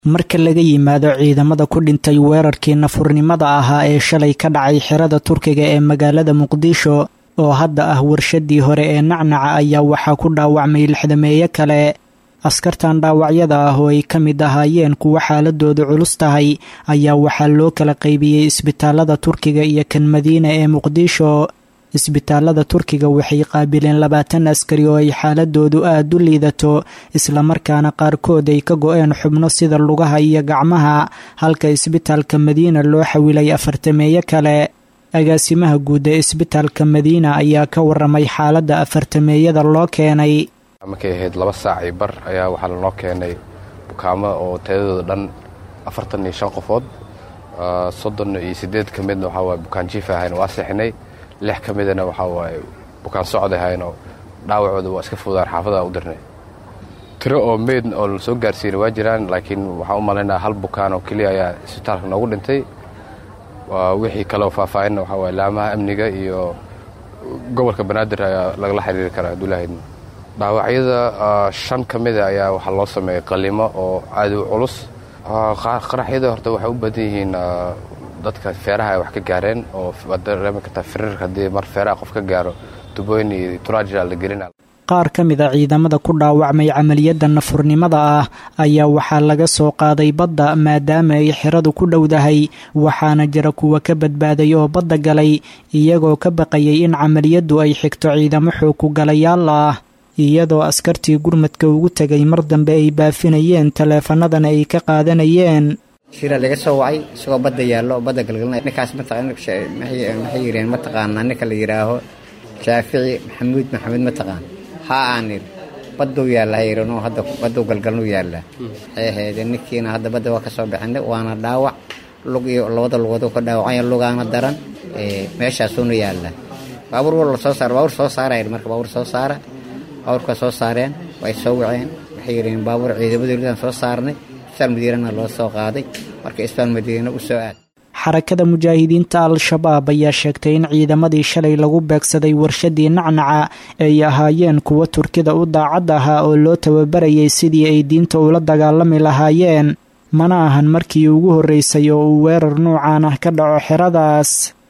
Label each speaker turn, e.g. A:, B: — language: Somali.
A: marka laga yimaado ciidamada ku dhintay weerarkii nafurnimada ahaa ee shalay ka dhacay xerada turkiga ee magaalada muqdisho oo hadda ah warshadii hore ee nacnaca ayaa waxaa ku dhaawacmay lixdameeye kale askartan dhaawacyada ah oo ay ka mid ahaayeen kuwa xaaladoodu culus tahay ayaa waxaa loo kala qaybiyey isbitaalada turkiga iyo kan madiina ee muqdisho isbitaalada turkiga waxay qaabileen labaatan askari oo ay xaaladoodu aada u liidato islamarkaana qaarkood ay ka go-een xubno sida lugaha iyo gacmaha halka isbitaalka madiina loo xawilay afartameeye kale agaasimaha guud ee isbitaalka madiina ayaa ka waramay xaaladda afartameeyada loo keenay
B: markay ahayd laba saac iyo bar ayaa waxaa lanoo keenay bukaamo oo tayadooda dhan afartan iyo shan qofood soddon iyo siddeed ka midna waxaa waaye bukaan jiif ahayn waa seexinay lix ka midana waxaa waaye bukaan socod ahaynoo dhaawacooda waa iska fududaan xaafada u dirnay tiro oo meyd oo la soo gaarsiina waa jiraan laakiin waxaan u malaynaa hal bukaan oo keliya ayaa isbitaalka noogu dhintay wixii kaleo faahfaahinna waxaa waaye laamaha amniga iyo gobolka banaadir ayaa lagala xiriiri karaa abdullaahidna dhaawacyada shan ka mida ayaa waxaa loo sameeyey qalimo oo aada u culus qaraxyada horta waxay u badan yihiin dadka feeraha ay wax ka gaareen oo waad dareemi kartaa firiirka haddii mar feeraha qof ka gaaro tubooyin iyo turaajira la gelina
A: qaar ka mid a ciidamada ku dhaawacmay camaliyadda nafurnimada ah ayaa waxaa laga soo qaaday badda maadaama ay xeradu ku dhowdahay waxaana jira kuwa ka badbaaday oo badda galay iyagoo ka baqayay in camaliyaddu ay xigto ciidamo xoog ku galayaal ah iyadoo askartii gurmadka ugu tegay mar dambe ay baafinayeen taleefanadana ay ka qaadanayeen
C: shira laga soo wacay isagoo badda yaallo oo badda galgalinaya ninkaas maxay yireen mataqaanaa ninka la yidhaaho shaafici maxamuud maxamed mataqaan haa aan idhi badduu yaalla hayranoo hadda badduu galgalnuu yaallaa waxay ahaydee ninkiina hadda badda waa ka soo bixinay waana dhaawac lug iyo labada lugood ka dhaawacaya lugaana daran meeshaasuuna yaallaa baabuur wal soo saara baabuur soo saara marka baabuur soo saara baabuurka soo saareen way soo waceen waxay yidheen baabuur ciidamadoolidan soo saarnay isbitaal madiinana loo soo qaaday marka isbitaal madiina u soo aad
A: xarakada mujaahidiinta al-shabaab ayaa sheegtay in ciidamadii shalay lagu beegsaday warshadii nacnaca ay ahaayeen kuwa turkida u daacad ahaa oo loo tababarayay sidii ay diinta ula dagaalami lahaayeen mana ahan markii ugu horreysay oo uu weerar nuucan ah ka dhaco xeradaas